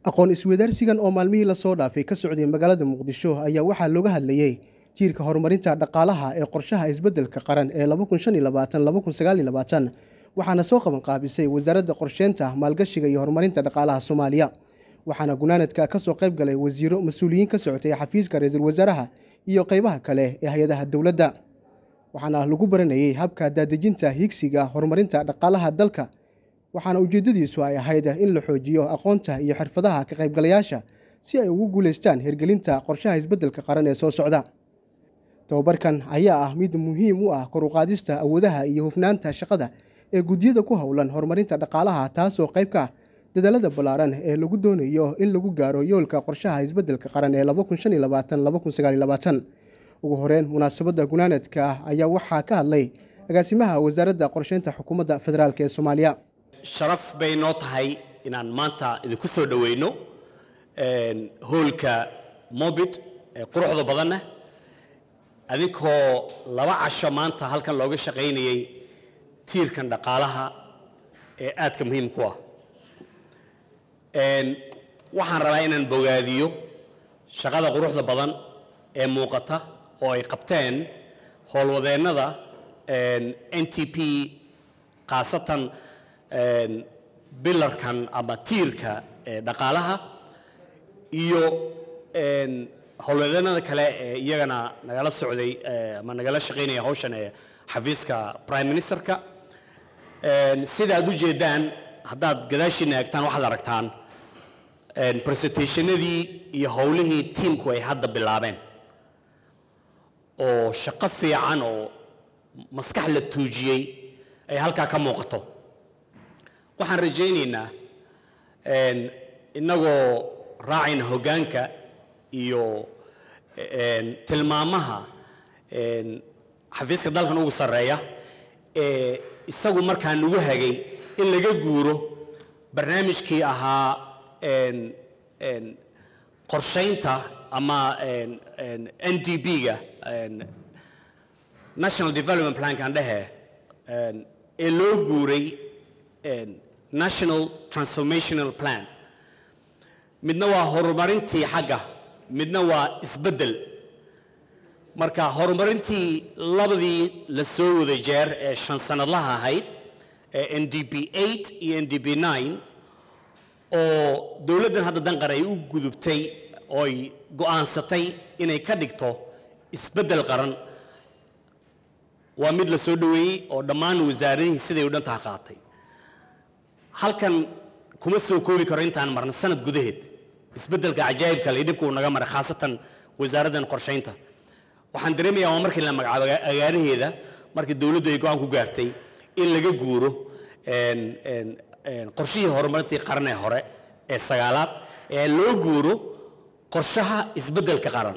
aqoon isweydaarsigan oo maalmihii lasoo dhaafay ka socday magaalada muqdisho ayaa waxaa looga hadlayey jiirka horumarinta dhaqaalaha ee qorshaha isbeddelka qaran ee waxaana soo qaban qaabisay wasaaradda qorsheynta maalgashiga iyo horumarinta dhaqaalaha soomaaliya waxaana gunaanadka ka soo qayb galay wasiiro mas-uuliyiin ka socotay xafiiska ra-iisul wasaaraha iyo qaybaha kale ee hay-adaha dowladda waxaana lagu baranayey habka daadejinta higsiga horumarinta dhaqaalaha dalka waxaana ujeeddadiisu ay ahayd in la xoojiyo aqoonta iyo xirfadaha ka qaybgalayaasha si ay ugu guulaystaan hirgelinta qorshaha isbeddelka qaran ee soo socda tababarkan ayaa ah mid muhiim u ah kor u qaadista awoodaha iyo hufnaanta shaqada ee guddiyada ku howlan horumarinta dhaqaalaha taasoo qayb ka ah dadaalada ballaaran ee lagu doonayo in lagu gaaro yoolka qorshaha isbeddelka qaran ee ugu horeyn munaasabadda gunaanadka ah ayaa waxaa ka hadlay agaasimaha wasaaradda qorsheynta xukuumadda federaalk ee soomaaliya sharaf bay noo tahay inaan maanta idinku soo dhoweyno hoolka mobit ee quruxda badanna adinkoo laba casho maanta halkan looga shaqaynayey tiirkan dhaqaalaha ee aadka muhiim ku ah waxaan rabaa inaan bogaadiyo shaqada quruxda badan ee muuqata oo ay qabteen howlwadeennada n t p khaasatan bilarkan ama tiirka dhaqaalaha iyo howlwadeennada kale ee iyagana nagala socday ama nagala shaqaynaya hawshan ee xafiiska prime ministerka sida aad u jeedaan haddaad gadaashiina eegtaan waxaad aragtaan presentationadii iyo howlihii tiimku ay hadda bilaabeen oo shaqo fiican oo maskax la tuujiyey ay halkaa ka muuqato waxaan rajaynaynaa innagoo raacayna hoggaanka iyo tilmaamaha xafiiska dalkan ugu sarreeya ee isagu markaa nagu hagay in laga guuro barnaamijkii ahaa qorshaynta ama n d b-ga national development plankan dhehe ee loo guuray national transformational plan midna waa horumarintii xagga midna waa isbeddel marka horumarintii labadii la soo wada jeer ee shan sanadlaha ahayd ee n d b eight iyo n d b nine oo dowladdan hadda danqar ay u gudubtay ooy go'aansatay inay ka dhigto isbeddel qaran waa mid la soo dhoweeyey oo dhammaan wasaaradihii siday u dhantaha qaatay halkan kuma soo koobi karo intaan marna sanad gudaheed isbeddelka cajaa'ibka le dhibka uu naga maray khaasatan wasaaraddan qorshaynta waxaan dareemayaa waa markii la magacaabo agaaraheeda markii dowladdu ay go-aan ku gaartay in laga guuro qorshihii horumarintii qarnee hore ee sagaalaad ee loo guuro qorshaha isbeddelka qaran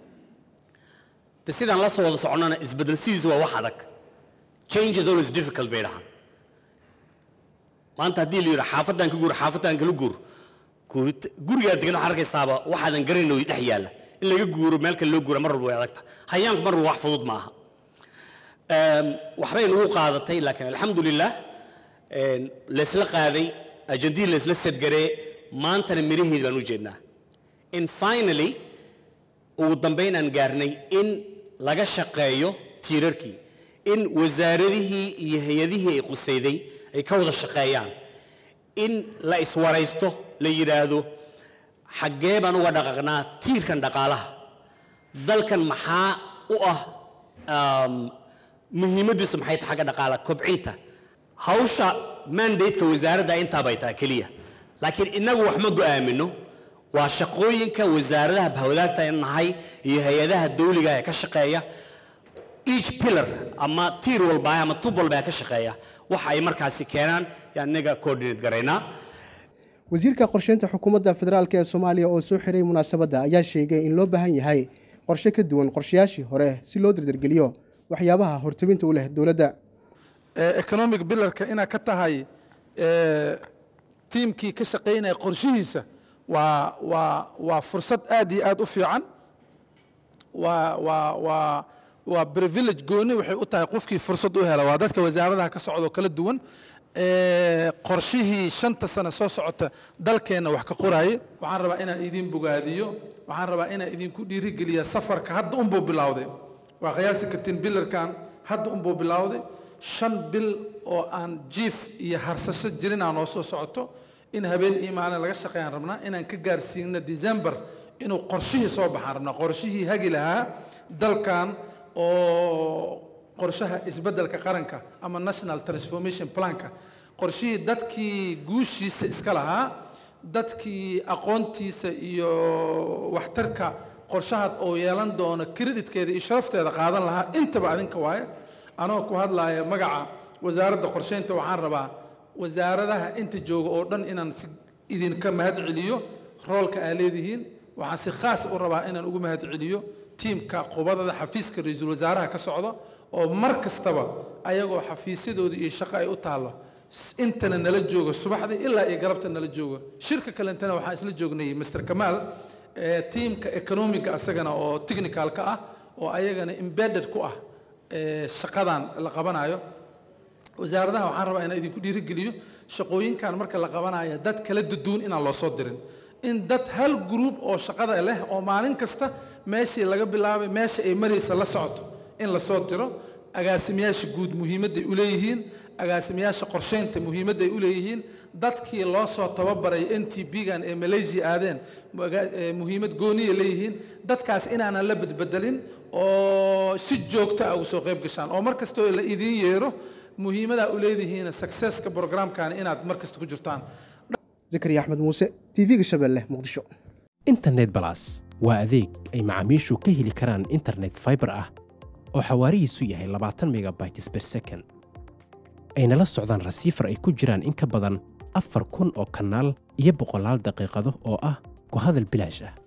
de sidaan la soo wada soconnana isbeddel sidiisu waa wax adag change is always difficult bay dhahaan maanta haddii la yidhi xaafaddan ka guur xaafaddan kala guur gurigaa degan waxaad arkaysaaba waxaadan garanayn oo dhex yaalla in laga guuro meel kale loo guura mar walba way adagta hayaanku mar walba wax fudud ma aha waxbay nagu qaadatay laakiin alxamdulilah laysla qaaday ajandihii laysla sadgaree maantana miraheedi baan u jeednaa in finally ugu dambayn aan gaarnay in laga shaqeeyo tiirarkii in wasaaradihii iyo hay-adihii ay qusayday ay ka wada shaqeeyaan in la iswaraysto la yidhaahdo xaggee baan uga dhaqaqnaa tiirkan dhaqaalaha dalkan maxaa u ah muhiimaddiisu maxay tahay xagga dhaqaala kobcinta hawsha mandate-ka wasaaradda intaa bay tahay keliya laakiin innagu wax ma go'aamino waa shaqooyinka wasaaradaha bahwadaagta in nahay iyo hay-adaha dawliga ee ka shaqeeya each pillar ama tiir walba ama tub walba ee ka shaqeeya waxa ay markaasi keenaan yaan inaga coordinate garaynaa wasiirka qorsheynta xukuumadda federaalk ee soomaaliya oo soo xiray munaasabadda ayaa sheegay in loo baahan yahay qorshe ka duwan qorshayaashii hore si loo dardargeliyo waxyaabaha hortabinta u leh dowladda economic bilarka inaad ka tahay tiimkii ka shaqaynaya qorshihiisa waa waa waa fursad aad iyo aad u fiican waa waa waa waa privilege gooni waxay u tahay qofkii fursad u hela waa dadka wasaaradaha ka socdo kala duwan ee, qorshihii shanta sano soo socota dalkeenna wax ka qoraaye waxaan rabaa inaan idin bogaadiyo waxaan rabaa inaan idinku dhiirigeliya safarka hadda unbuu bilowday waa qiyaasi kartiin bilarkan hadda unbuu bilowday shan bil oo aan jiif iyo harsasho jirin aan noo soo socoto in habeen iyo maalin laga shaqeeyaan rabnaa inaan ka gaarsiino december inuu qorshihii soo baxaan rabnaa qorshihii hagi lahaa dalkan oo qorshaha isbeddelka qaranka ama national transformation planka qorshihii dadkii guushiisa iska lahaa dadkii aqoontiisa iyo waxtarka qorshahaad oo yeelan doono creditkeeda iyo sharafteeda qaadan lahaa intaba adinka waaye anoo ku hadlaaya magaca wasaaradda qorsheynta waxaan rabaa wasaaradaha inta jooga oo dhan inaan si idinka mahad celiyo roolka aa leedihiin waxaan si khaas u rabaa inaan ugu mahad celiyo tiimka qubadada xafiiska ra-iisul wasaaraha ka socda oo mar kastaba ayagoo xafiisyadooda iyo shaqo ay u taallo s- intana nala jooga subaxdii ilaa iyo galabta nala jooga shirka kalentana waxaan isla joognay mr kamaal ee tiimka economiga asagana oo technicalka ah oo ayagana embedded ku ah ee shaqadan la qabanayo wasaaradaha waxaan rabaa inaan idinku dhiirigeliyo shaqooyinkan marka la qabanayo dad kala duduwan inaan loo soo dirin in dad hal group oo shaqada leh oo maalin kasta meeshii laga bilaabay meesha ay maraysa la socoto in la soo diro agaasimayaasha guud muhiimadday u leeyihiin agaasimayaasha qorsheynta muhiimadday u leeyihiin dadkii loo soo tababaray n t b-gan ee malaysia aadeen maga- ee muhiimad gooniya leeyihiin dadkaas inaanan la bedbedelin oo si joogto ah uga soo qayb gashaan oo mar kastoo la idiin yeero muhiimadaa u leedihiin successka programkan inaad mar kasta ku jirtaan zakariya axmed muuse tv-ga shabeelle muqdisho internet balas waa adeeg ay macaamiishu ka heli karaan internet fiber ah oo xawaarihiisu yahay 20 megabytes per second ayna la socdaan rasiifar ay ku jiraan in ka badan afar kun oo kanaal iyo boqolaal daqiiqado oo ah ku hadal bilaash ah